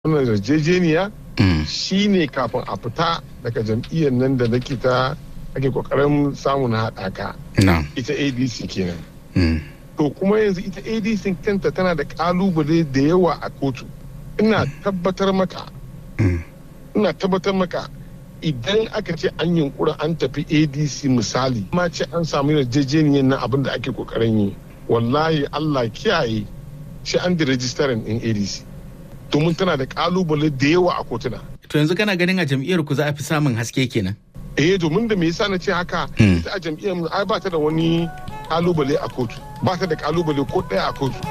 wannan yarjejeniya shi ne kafin a fita daga jam'iyyar nan da nake ta ake kokarin samun haɗaka ita adc kenan to kuma yanzu ita adc kanta tana da kalubale da yawa a kotu ina tabbatar maka ina tabbatar maka idan aka ce an yunkura an tafi adc misali ma ce an samu yarjejeniyar nan abin da ake kokarin yi wallahi allah kiyaye shi an da rajistarin din adc domin tana da kalubale da yawa a kotuna to yanzu kana ganin a jam'iyyar ku za a fi samun haske kenan eh domin da me yasa na ce haka ita a jam'iyyar mu ai ba ta da wani kalubale a kotu ba ta da kalubale ko ɗaya a kotu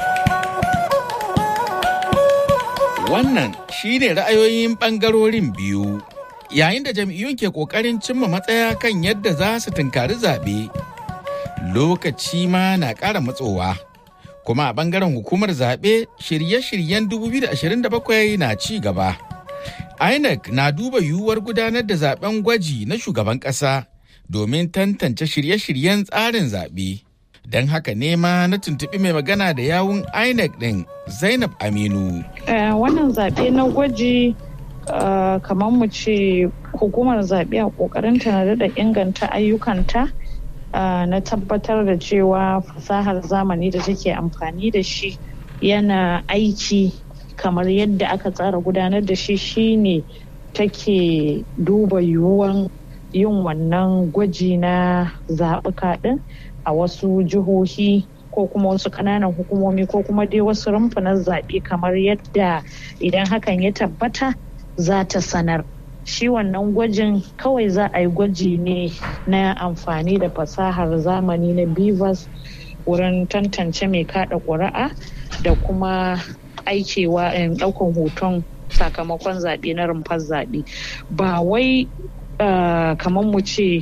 wannan shine ra'ayoyin bangarorin biyu yayin da jam'iyyun ke kokarin cimma matsaya kan yadda za su tunkari zaɓe lokaci ma na ƙara matsowa kuma a bangaren hukumar zaɓe shirye-shiryen 2027 na ci gaba inec na duba yiwuwar gudanar da zaben gwaji na shugaban ƙasa domin tantance shirye-shiryen tsarin zaɓe don haka nema na tuntuɓi mai magana da yawun inec ɗin zainab aminu wannan zaɓe na gwaji kamar mu ce hukumar zaɓe a ƙoƙarinta na daɗa inganta ayyukanta na tabbatar da cewa fasahar zamani da take amfani da shi yana aiki kamar yadda aka tsara gudanar da shi shine take duba yiwuwan yin wannan gwaji na zaɓuka ɗin a wasu jihohi ko kuma wasu ƙananan hukumomi ko kuma dai wasu rumfunan zaɓe kamar yadda idan hakan ya tabbata za ta sanar shi wannan gwajin kawai za a yi gwaji ne na amfani da fasahar zamani na bivas wurin tantance mai kada ƙuri'a da kuma aikewa ɗaukan hoton sakamakon zaɓe na rumfar zaɓe ba wai kamar mu ce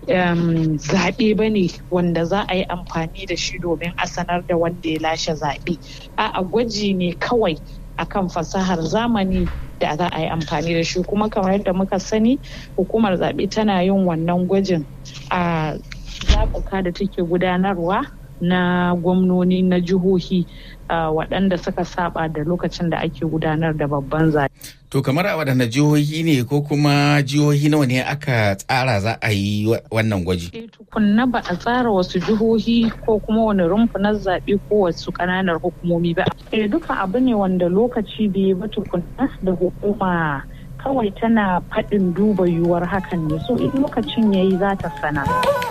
zaɓe ba ne wanda za a yi amfani da shi domin a sanar da wanda ya lashe zaɓe a gwaji ne kawai akan fasahar zamani da za a yi amfani da shi kuma kamar yadda muka sani hukumar zaɓe tana yin wannan gwajin a zaɓuka da take gudanarwa na gwamnoni na jihohi waɗanda suka saba da lokacin da ake gudanar da babban zaɓe. To kamar a waɗanda jihohi ne ko kuma jihohi nawa ne aka tsara za a yi wannan gwaji? E tukunna ba a tsara wasu jihohi ko kuma wani rumfunan zaɓe ko wasu ƙananan hukumomi ba. E duka abu ne wanda lokaci bai ba tukunna da hukuma kawai tana faɗin duba yiwuwar hakan ne so in lokacin yayi za ta sana.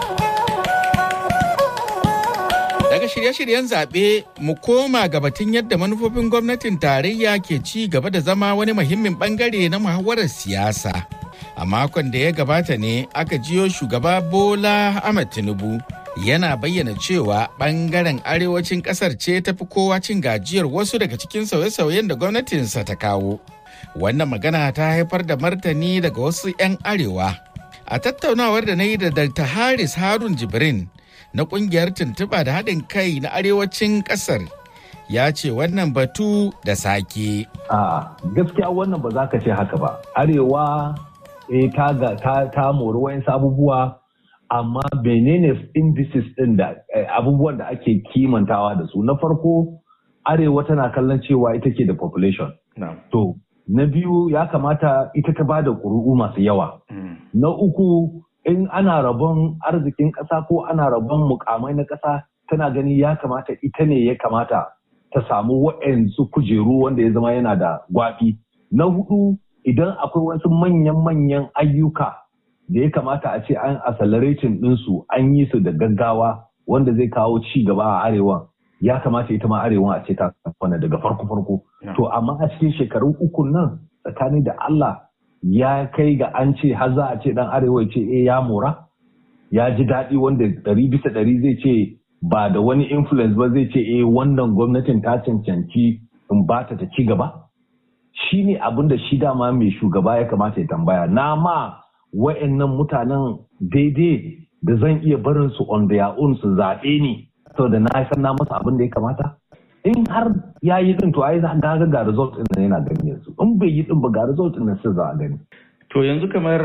Daga shirye-shiryen zaɓe mu koma ga batun yadda manufofin gwamnatin tarayya ke ci gaba da zama wani muhimmin bangare na muhawarar siyasa. A makon da ya gabata ne aka jiyo shugaba Bola Ahmed Tinubu yana bayyana cewa bangaren arewacin ƙasar ce tafi kowa cin gajiyar wasu daga cikin sauye-sauyen da gwamnatinsa ta kawo. Wannan magana ta haifar da martani daga wasu 'yan arewa. A tattaunawar da na yi da Dr. Haris Harun Jibrin na kungiyar tuntuɓa da haɗin kai na arewacin ƙasar ya ce wannan batu da sake. A gaskiya wannan ba za ka ce haka ba. Arewa e, ta, ta, ta mori wayansu abubuwa amma menene indices ɗin da abubuwan da ake kimantawa da su. Na farko Arewa tana kallon cewa ita ke da population. To, na biyu ya kamata ita ta ba da ƙuri'u masu yawa. Na uku in ana rabon arzikin ƙasa ko ana rabon mukamai na ƙasa tana gani ya kamata ita ne ya kamata ta samu wa'yansu kujeru wanda ya zama yana da gwafi. Na hudu idan akwai wasu manyan-manyan ayyuka da ya kamata a ce an accelerating ɗinsu an yi su da gaggawa wanda zai kawo ci gaba a arewa ya kamata ita ma arewa a ce ta wani daga farko-farko. To amma a cikin shekaru uku nan tsakani da Allah ya kai ga an ce har za a ce dan arewa ce eh ya mora ya ji daɗi wanda ɗari bisa ɗari zai ce ba da wani influence ba zai ce eh wannan gwamnatin ta cancanci in ba ta ci gaba shi ne abin da shi dama mai shugaba ya kamata ya tambaya na ma wa'annan mutanen daidai da zan iya barin su on their own su zaɓe ni saboda na san na masa abin da ya kamata in har ya yi din to ai za ga ga result din yana gani yanzu in bai yi din ba ga result din sai za a gani to yanzu kamar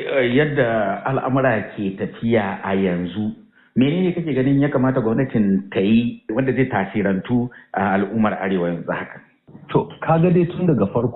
yadda al'amura ke tafiya a yanzu menene kake ganin ya kamata gwamnatin ta yi wanda zai tasirantu a al'ummar arewa yanzu haka To, kaga dai tun daga farko